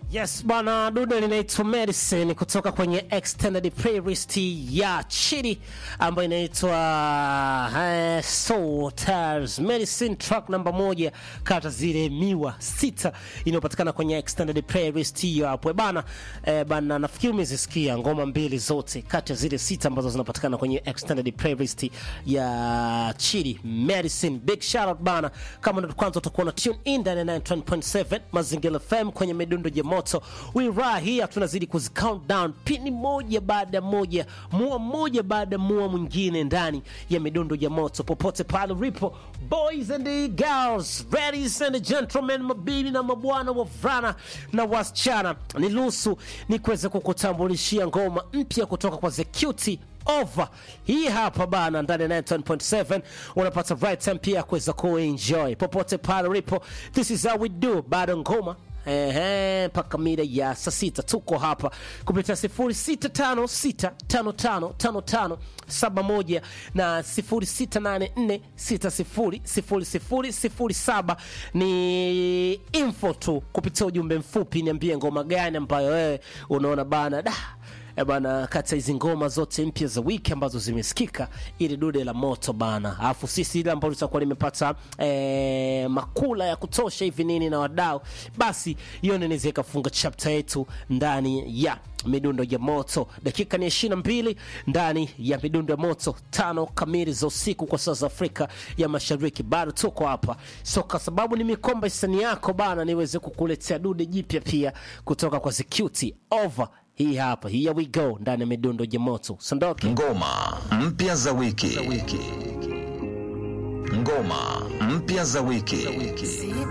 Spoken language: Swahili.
Yes bwana, dude linaitwa Medicine kutoka kwenye extended playlist ya Chidi ambayo inaitwa uh, Soul Tires Medicine, track namba moja kata zile miwa sita inayopatikana kwenye extended playlist hiyo hapo bana. Eh, bana nafikiri umezisikia ngoma mbili zote kati ya zile sita ambazo zinapatikana kwenye extended playlist ya Chidi Medicine. Big shout out bana, kama ndo kwanza utakuwa na tune in ndani ya 9.7 Mazingira FM kwenye midundo ya moto. We right here tunazidi kuzi count down pini moja baada ya moja, mua moja baada ya mua mwingine ndani ya midundo ya moto, popote pale ulipo, boys and girls, ladies and gentlemen, mabibi na mabwana, wavulana na wasichana, ni lusu ni kuweza kukutambulishia ngoma mpya kutoka kwa The Cutie over hii hapa bana ndani ya 9.7 unapata right time pia kuweza kuenjoy popote pale ulipo this is how we do bado ngoma Ehe, mpaka mida ya saa sita tuko hapa kupitia 0656555571 na 0684600007 ni info tu kupitia ujumbe mfupi, niambie ngoma gani ambayo wewe unaona bana da E bana, kati ya hizi ngoma zote mpya za wiki ambazo zimesikika, ili dude la moto bana, alafu sisi ile ambalo litakuwa limepata e, makula ya kutosha hivi nini na wadau, basi hiyo inaweza ikafunga chapter yetu ndani ya midundo ya moto. Dakika ni ishirini na mbili ndani ya midundo ya moto, tano kamili za usiku kwa saa za Afrika ya Mashariki. Bado tuko hapa, so kwa sababu ni mikomba hisani yako bana, niweze kukuletea dude jipya pia kutoka kwa Security over hii hapa, here we go ndani ya midundo ya moto. Sondoke Ngoma mpya za wiki. Ngoma mpya za wiki.